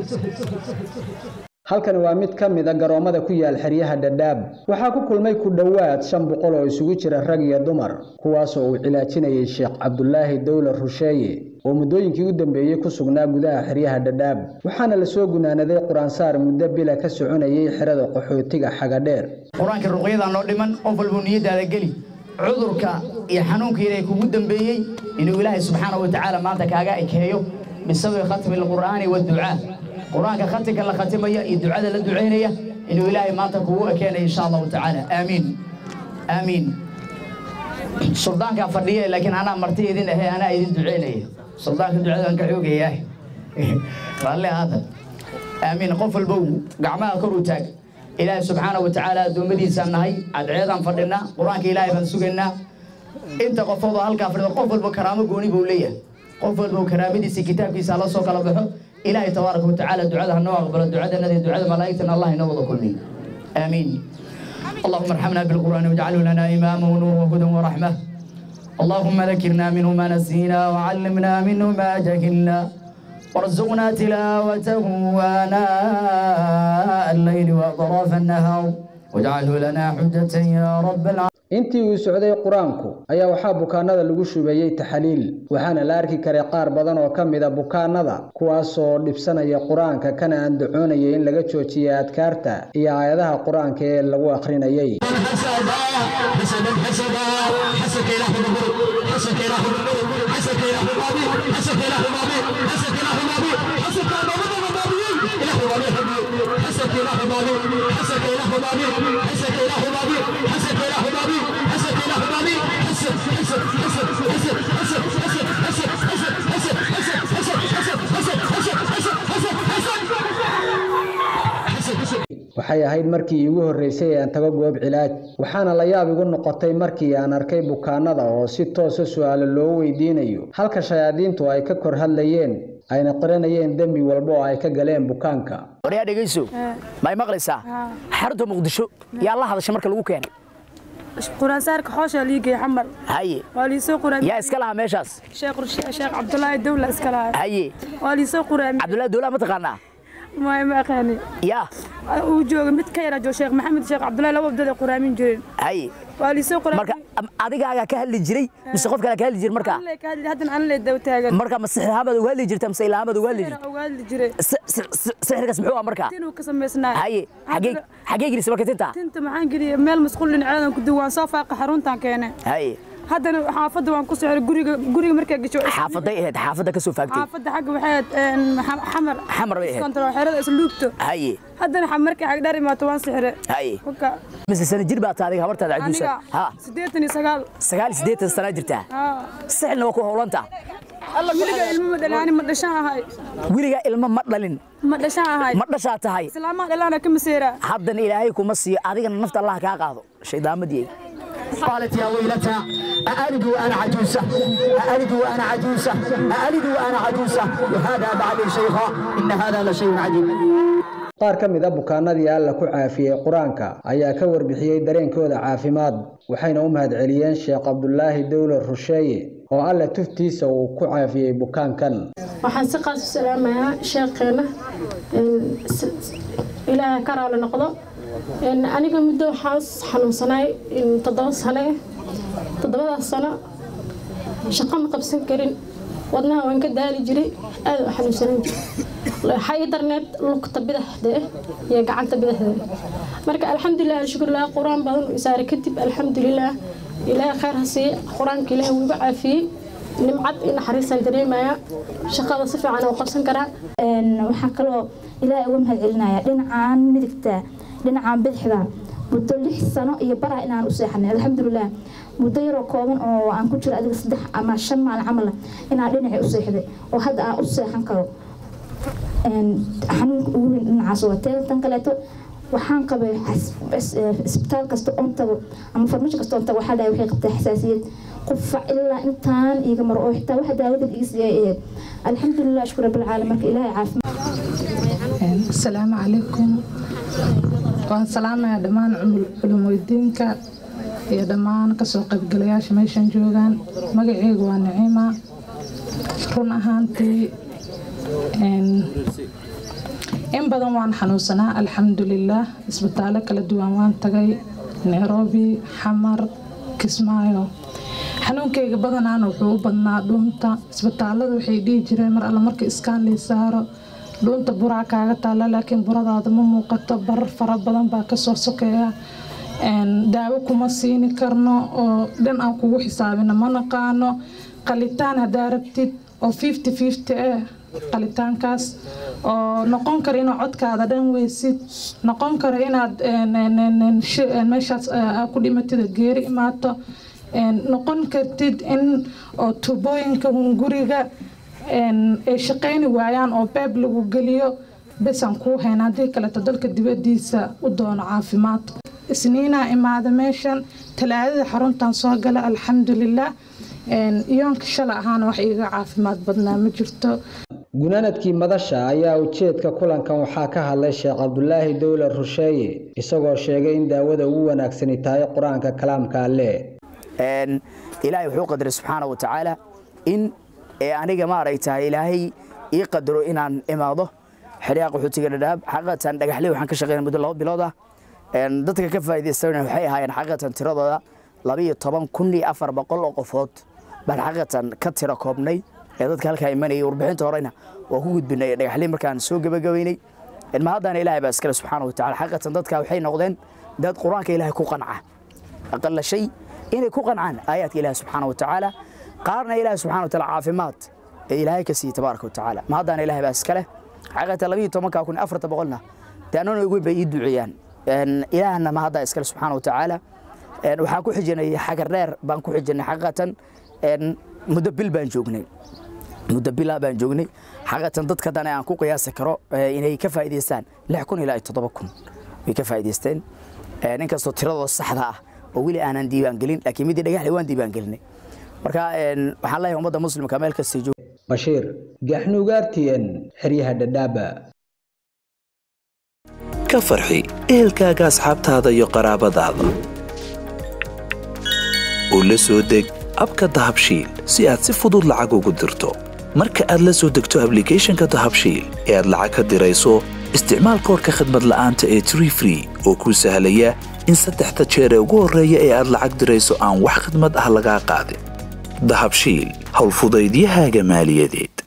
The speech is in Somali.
halkani waa mid ka mid a garoommada ku yaal xeryaha dhadhaab waxaa ku kulmay ku dhowaad shan boqol oo isugu jira rag iyo dumar kuwaasoo uu cilaajinayay sheekh cabdulaahi dowlar rusheeye oo muddooyinkii u dambeeyey ku sugnaa gudaha xeryaha dhadhaab waxaana lasoo gunaanaday qur-aansaar muddo bila ka soconayay xerada qaxootiga xagadheer qur-aanka ruqyadaa noo dhiman qof walbuu niyadaada geli cudurka iyo xanuunka ilaahay kugu dambeeyey inuu ilaahay subxaanahu watacaala maanta kaaga ekeeyo bisababi khatmi alqur'aani waadducaa qur-aanka khatimka la khatimaya iyo ducada la ducaynaya inuu ilaahay maanta kugu ekeenayo insha allahu tacaala aamiin aamiin suldaankaa fadhiya laakiin anaa marti idin ahe anaa idin ducaynaya suldaanka ducada aan ka xoogayaa raalli aada aamiin qof walbow gacmaha kor u taag ilaahay subxaanahu watacaala addoommadiisaan nahay cadceedaan fadhinaa qur-aanka ilaahay baan sugaynaa inta qofoodoo halkaa fadhida qof walba karaamo gooni buu leeyahay qof walba karaamadiisa kitaabkiisa la soo kala baxo ilaahay tabaaraka watacaala ducada ha noo aqbalo ducadanada iyo ducada malaa'igtana allah inoo wada kulmiy aamiin اللهم ارحمنا بالقرآن واجعله لنا إماما ونورا وهدى ورحمة اللهم ذكرنا منه ما نسينا وعلمنا منه ما جهلنا وارزقنا تلاوته آناء الليل وأطراف النهار واجعله لنا حجة يا رب العالمين intii uu socday qur-aanku ayaa waxaa bukaanada lagu shubeeyey taxaliil waxaana la arki karay qaar badan oo ka mid a bukaanada kuwaasoo dhibsanaya qur-aanka kana andacoonaya in laga joojiya adkaarta iyo aayadaha qur-aanka ee lagu akhrinayay waxay ahayd markii iigu horreysay ee aan tago goob cilaaj waxaana la yaab igu noqotay markii aan arkay bukaanada oo si toosa su-aalo loo weydiinayo halka shayaadiintu ay ka kor hadlayeen ayna qiranayeen dembi walba oo ay ka galeen bukaanka waryaa dhegayso ma y maqlaysaa xarunta muqdisho yaa la hadashay marka lagu keenay quraansaarka xoosha liigay xamar haye waa liisoo quraam yaa iska lahaa meeshaas sheekh sheekh cabdulaahi dawla iska lahaa haye waa liisoo quraam cabdullaahi dowlaha ma taqaanaa ma ma aqaani yaa uu jooga mid ka yara joo sheekh maxamed sheekh cabdulaahi laba abdada quraamin jireen haye waa liisoo quraam marka am- adigaagaa ka hadli jiray mise qof kale ka hadli jiray markaa haddan aan le daw taagan marka ma sixirhaamaad uga hadli jirta mise ilhaamaad uga hadli jirta uga hadli jiray Si- si- si- sixirkaas muxuu ah markaa tinuu ka samaysnaa haye xagee xagee gelisa marka tinta tinta maxaan geliyay meel masquul dhinaceedan ku duwaan soo faaqa xaruntaan keenay haye haddana xaafadda waan ku sixray guriga guriga markaa gasho xaafaday ahayd xaafadda ka soo faagtay xaafadda xagga waxay ahayd een, xa- xamar Xamar bay ahayd. Iskontrol, xerada isluubto haye haddana xa- markay xag dheer imaato waan sixre haye kolka mise sana jir baa tahay adiga habartaada cajuusa aniga ha siddeetan iyo sagaal sagaal iyo siddeetan sanaa jirtaa haa sixirna waa ku howlanta weliga ilmo ma dhalaani ma dhashaan ahay weligaa ilmo ma dhalin ma dhashaan ahay ma dhashaa tahay islaamaha dhalaana ka maseeraa haddana ilaahay kuma siiyo adigana nafta allah kaa qaado shaydaamadii قالت يا ويلتى أألد وأنا عجوزة أألد وأنا عجوزة أألد وأنا عجوزة وهذا بعد شيخا إن هذا لشيء عجيب qaar ka mid a bukaanadii alla ku caafiyey qur-aanka ayaa ka warbixiyey dareenkooda caafimaad waxayna u mahadceliyeen sheekh cabdulaahi dowlar rusheeye oo alla tuftiisa uu ku caafiyey bukaankan waxaan si qaas u salaamayaa sheekheena een, s- s- ilaahay ka raali noqdo Een, aniga muddo waxaan xanuunsanaay in toddoba sano eh toddobadaas sano shaqo ma qabsan karin wadnaha waan ka daali jiray aad u xanuunsanan jiray waxaa ii darneed lugta bidaxda eh iyo gacanta bidaxda eh. marka alxamdulilah shukurlah qur-aan badan u isaaray kadib alxamdulilah ilaahay khayr ha siiye qur-aanka ilaahay wuu iga caafiyey nimcad iyo naxariisaan dareemayaa shaqada si fiican oo qabsan karaa waxaa kaloo ilaahay uga mahad celinaya dhinacaan midigta dhinacaan bidixda muddo lix sano iyo baraha inaan u seexanay alxamdulilah muddo yaroo kooban oo aan ku jiro adiga saddex ama shan maalin camal inaan dhinacii u seexday oo hadda aan u seexan karo xanuunka ugu weyn dhinacaas waa teeda tan kaleeto waxaan qabay isbitaal kasta oon tago ama farmasho kasta oon tago waxaa dhahay waxay qabtaa xasaasiyad qufac ilaa intaan iiga maro oo xitaa waxa daawadan iga siiyay ahayd alxamdulilah ashkur rabbilcaalamiin marka ilaahay caafimaad asalaamu calaykum waan salaamayaa dhammaan culumweydiinka iyo dhammaan kasoo qaybgalayaasha meeshan joogaan magaceygu waa naciima run ahaantii in badan waan xanuunsanaa alxamdulilaah isbitaallo kala duwan waan tagay nairobi xamar kismaayo xanuunkayga badanaana wuxuu u badnaa dhuunta isbitaalada waxay dhihi jireen mar alle marka iskaan lay saaro dhuunta buraa kaaga taalla laakiin buradaada ma muuqato barar fara badan baa kasoo sokeeya daawo kuma siini karno oo dhan aan kugu xisaabina ma naqaano qalitaan haddaa rabtid oo fifty fifty eh qalitaankaas oo noqon kara inaad codkaada dhan weysid noqon kara inaad meeshaas ku dhimatida geeri imaato noqon kartid in oo tubooyinka guriga ay shaqayni waayaan oo beeb lagu geliyo besaan kuu hayn haddii kaleeto dalka dibadiisa u doono caafimaad isniinaa imaada meeshan talaadada xaruntan soo gala alxamdulilah iyoonka shala ahaana wax iiga caafimaad badnaa ma jirto gunaanadkii madasha ayaa ujeedka kulankan waxaa ka hadlay sheekh cabdulaahi dowlar rusheeye isagoo sheegay in daawada ugu wanaagsani tahay qur-aanka kalaamka alle ilaahay wuxuu qadaray subxaana wa tacaala in aniga maaragtahay ilaahay ii qadaro inaan imaado xeryaha qaxootiga dhadhaab xaqiiqatan dhagaxley waxaan ka shaqeynay muddo laba bilood ah dadka ka faa'iidaystana waxay ahaayeen xaqiiqatan tiradooda laba iyo toban kun iyo afar boqol oo qofood baan xaqiiqatan ka tiro koobnay ee dadka halkaa imanayay warbixinta horena waa ku gudbinay dhagaxley markaan soo gebagabeynay ma haddana ilaahay baa iskale subxaana wa tacala xaqiiqatan dadka waxay noqdeen dad qur-aanka ilaahay ku qanca aqalla shay inay ku qancaan aayaadka ilaahay subxaana wa tacaala qaarna ilaahay subxana wa taala caafimaad ee ilaahay ka siiyey tabaaraka wa tacaala ma haddana ilaahay baa iskale xaqiiqatan labiyo tobankaa kun afarta boqolna dee annana ugu bay ii duceeyaan ilaahna ma haddaa iskale subxaana wa tacaala waxaan ku xijinay xagar dheer baan ku xijinay xaqiiqatan muddo bil baan joognay muddo bilaa baan joognay xaqiiqatan dadka dane aan ku qiyaasi karo inay ka faa'iidaystaan lix kun ilaa toddoba kun way ka faa'iidaysteen inkastoo tiradooda saxda ah oo weli aanan diiwaan gelin laakiin midii dhagaxle waan diiwaan gelinay marka waxaan leeyahay ummadda muslimka meel kastay joog bashiir gaxnuugaartien xeryaha dhadhaaba ka farxi ehelkaaga asxaabtaada iyo qaraabadaada u la soo deg abka dahabshiil si aad si fudud lacag ugu dirto marka aad la soo degto ablicathonka dahabshiil ee aad lacag ka dirayso isticmaal koorka khadmad la'aanta ee tree free oo kuu sahlaya in saddexda jeer ee ugu horreeya ee aad lacag dirayso aan wax khidmad ah lagaa qaadin dahabshiil howlfudaydiyahaaga maaliyadeed